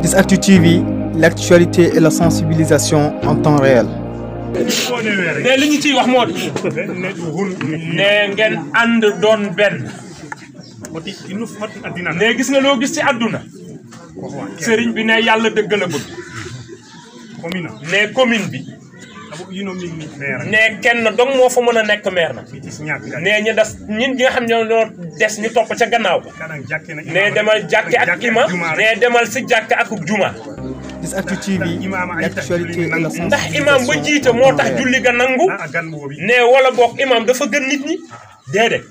Actu TV, l'actualité et la sensibilisation en temps réel. ne li ñu ciy wax moo di ne ngeen ànd doon benn ne gis nga loo gis ci àdduna sëriñ bi ne yàlla dëgg la bëgg ne commune bi ne kenn dong moo fa mën a nekk maire na ne ñu des ñun ñi nga xam ñoo ñoo des ñu topp ca gannaaw ba ne demal jàkke ak ima ne demal si jàkk ak juma 10actu TV, l'actualité et la ndax sensibilisation imam ba jiite moo tax en julli ga nangu ne wala boog imam dafa gën nit ñi déedéet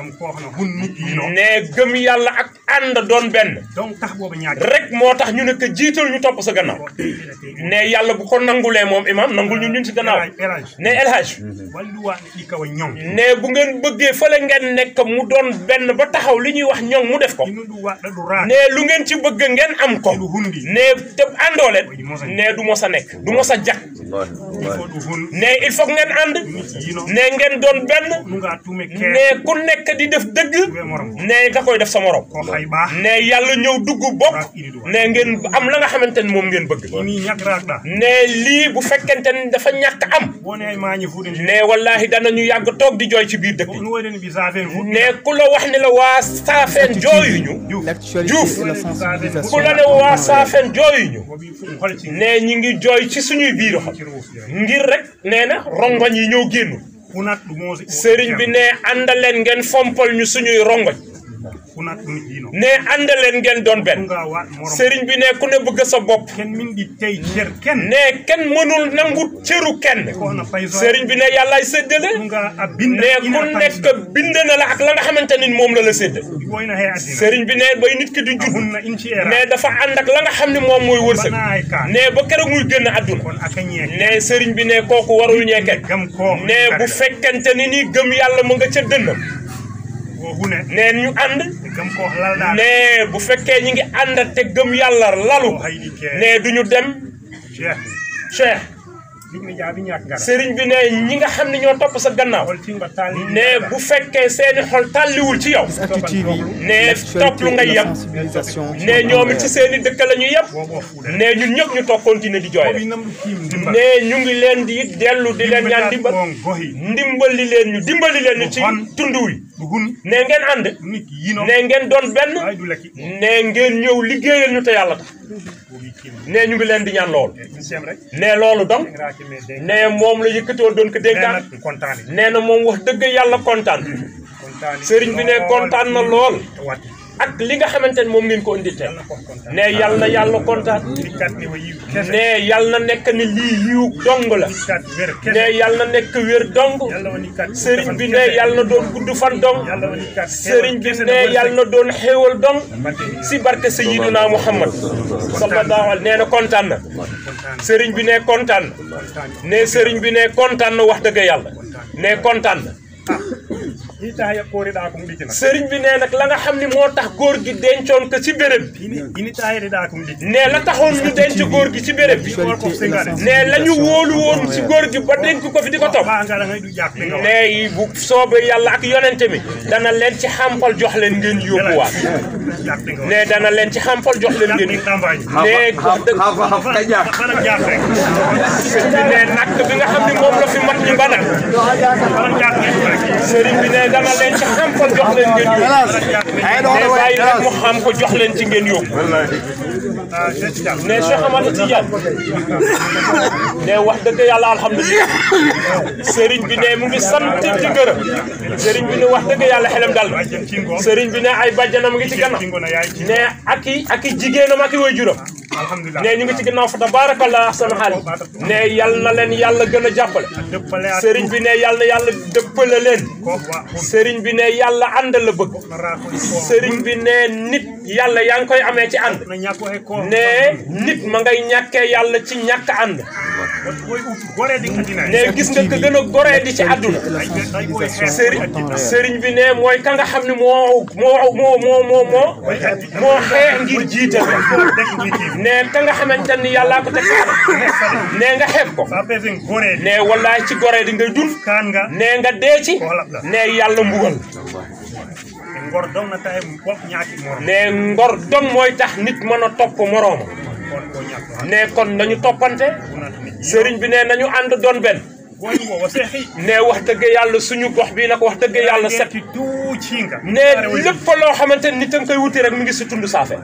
ne gëm yàlla ak ànd doon benn rek moo tax ñu ne ko jiital ñu topp sa gannaaw ne yàlla bu ko nangulee moom imam nangul ñun ñun si gannaaw ne El Hadj ne bu ngeen bëggee fële ngeen nekk mu doon benn ba taxaw li ñuy wax ñoŋ mu def ko ne lu ngeen ci bëgg ngeen am ko ne te àndoo leen ne du mos a nekk du mos a jag ne il faut ngeen ànd ne ngeen doon benn ne ku nekk di def dëgg ne nga koy def sa morom ne yàlla ñëw dugg bokk ne ngeen am la nga xamante ni moom ngeen bëgg ne lii bu fekkente ni dafa ñàkk am ne wallahi danañu yàgg toog di jooy ci biir dëkk yi ne ku la wax ni la waa saafeen jooyuñu L'actualité Diouf. et la ku sensibilisation la ne en waa temps réel. saafeen jooyuñu ne ñi ngi jooy ci suñuy biir xol ngir rek nee na rongoñ yi ñëw génnu sëriñ bi ne àndaleen ngeen fompal ñu suñuy rongoñ ne àndaleen ngeen doon benn sëriñ bi ne ku ne bëgg sa bopp ne kenn mënul nangu cëru kenn sëriñ bi ne yàllaay séddale ne ku nekk bind na la ak la nga xamante ni moom la la sédd sëriñ bi ne bay nit ki di judd ne dafa ànd ak la nga xam ne moom mooy wërsëg ne ba keroog muy génn àdduna ne sëriñ bi ne kooku warul ñeeke ne bu fekkente ni ni gëm yàlla mu nga ca dënnam ne ñu ànd ne bu fekkee ñi ngi ànd te gëm yàlla lalu ne duñu dem cheikh sëriñ bi ne ñi nga xam ne ñoo topp sa gannaaw ne bu fekkee seeni xol tàlliwul ci yow 10actu TV, ne topp lu l'actualité nga et la yem sensibilisation ne en temps ñoom it ci réel. seeni dëkk la ñu yem ne ñun ñëpp ñu toog continuer di jooy rek ne ñu ngi leen di dellu di leen ñaan dimbal ndimbali leen ñu dimbali leen ñu ci tund wi ne ngeen ànd ne ngeen doon benn ne ngeen ñëw liggéeyal ñu te yàlla tax ne ñu ngi leen di ñaan loolu ne loolu donc ne moom la yëkkatoo doon ko dénkaan nee na moom wax dëgg yàlla kontaan sëriñ bi ne kontaan na lool ak li nga xamante ne moom ngeen ko indi tey ne yàlla na yàlla kontaan ne yàlla na nekk ni lii yiw dong la ne yàlla na nekk wér dong sëriñ bi ne yàlla na doon gudd fan dong sëriñ bi ne yàlla na doon xéewal dong si barke Sayyidina Muhammad sallallahu alayhi nee na kontaan na sëriñ bi ne kontaan na ne sëriñ bi ne kontaan na wax dëgg yàlla ne kontaan na sëriñ bi ne nag la nga xam ni moo tax góor gi dencoon ko ci béréb bi ne la taxoon ñu denc góor gi ci béréb bi ne la ñu wóolu woon ci góor gi ba dénk ko fi di ko topp ne bu soobee yàlla ak yonente mi dana leen ci xampal jox leen ngeen yóbbuwaat ne dana leen ci xampal jox leen ngeen ne wax dëgg sëriñ bi ne nakk bi nga xam ni moom la fi mat ñi ba nag sëriñ bi ne dana leen ci xampal jox leen ngeen yóbbu ne bàyyi nag mu xam ko jox leen ci ngeen yóbbu ne Cheikh Amadou Tidiane ne wax dëgg yàlla alhamdulilah sëriñ bi ne mu ngi sant ci gërëm sëriñ bi ne wax dëgg yàlla xelam dal na sëriñ bi ne ay bàjjanam ngi ci gannaaw ne ak i ak i jigéenam ak i waajuram ne ñu ngi ci gannaaw fa tabaarakallah ahsana xaal ne yal na leen yàlla gën a jàppale sëriñ bi ne yàlla na yàlla dëppale leen sëriñ bi ne yàlla ànd la bëgg sëriñ bi ne nit yàlla yaa ngi koy amee ci ànd ne nit ma ngay ñàkkee yàlla ci ñàkk ànd ne gis nga ko gën a goree di ci àdduna sëriñ sëriñ bi ne mooy ka nga xam ne moo moo moo moo moo moo moo xee ngir jiital ne ka nga xamante ni yàllaa ko teg ne nga xeeb ko ne wallaay ci goree di ngay dund ne nga dee ci ne yàlla mbugal ngor dong na taxe bopp ñaaki mor ne ngor dong mooy tax nit mën a topp morooma ne kon nañu toppante sëriñ bi ne nañu ànd doon benn ne wax dëgg yàlla suñu gox bi nag wax dëgg yàlla set ne lépp loo xamante ni nit a nga koy wuti rek mi ngi si tund saafe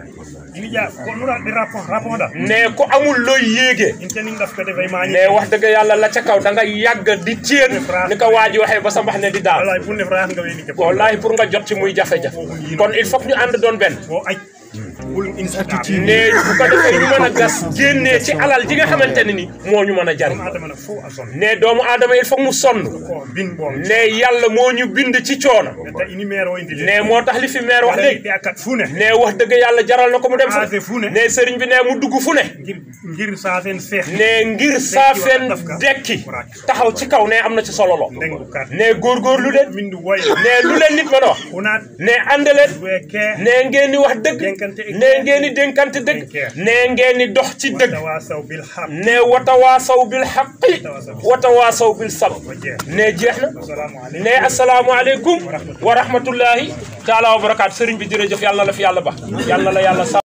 ne ku amul looy yéegee ne wax dëgg yàlla la ca kaw da nga yàgg di téen ni ko waa ji waxee ba sa mbax ne di daal wallahi pour nga jot ci muy jafe-jafe kon il faut que ñu ànd doon benn ne bu ko defee ñu mën a gas génnee ci alal ji nga xamante ne ni moo ñu mën a jariñ ne doomu aadama il faut mu sonn ne yàlla moo ñu bind ci coono ne moo tax li fi maire wax léegi ne wax dëgg yàlla jaral na ko mu dem fu ne sëriñ bi ne mu dugg fu ne ne ngir saafeen dekki taxaw ci kaw ne am na ci solo lo ne góorgóorlu leen ne lu leen nit mën a wax ne ànd leen ne ngeen di wax dëgg ne ngeen di dénkante dëgg ne ngeen di dox ci dëgg ne watawaasaw bil xaqi watawaasaw bil sab ne jeex na ne asalaamualeykum wa rahmatullahi taala wa barakaatu sëriñ bi jërëjëf yàlla la fi yàlla ba yàlla la yàlla